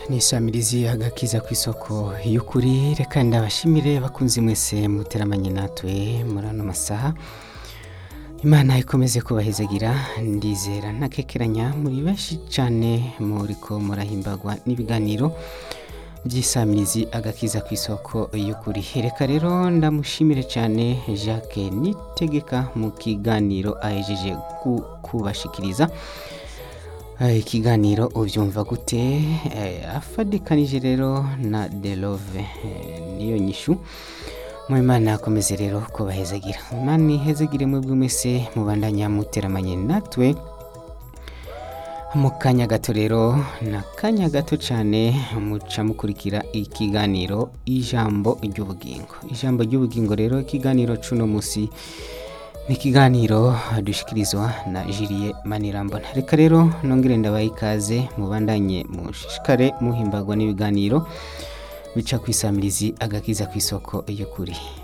nishamirizi agakiza ku isoko y'ukuri reka ndabashimire bakunzi mwese muteramanye natwe muri ano masaha imana ikomeze kubahezagira ndizera ntakekeranya muri benshi cyane muriko murahimbagwa n'ibiganiro by'isamirizi agakiza ku isoko y'ukuri reka rero ndamushimire cyane jacques nitegeka mu kiganiro ahejeje ku- kubashikiriza Eh, ikiganiro ubyumva gute Eh, afadikanije rero na delove eh, niyo nyishu mu imana akomeze rero kubahezagira imana ihezagire mwebwe mwese mubandanya muteramanye natwe mu kanya gato rero ni akanya gato cyane muca mukurikira ikiganiro ijambo ry'ubugingo ijambo ry'ubugingo rero ikiganiro cuno munsi ni ikiganiro dushikirizwa na jiliye manirambona reka rero nongere ndabaha ikaze mubandanye mushishikare muhimbagwa n'ibiganiro bica ku isamirizi agakiza ku isoko y'ukuri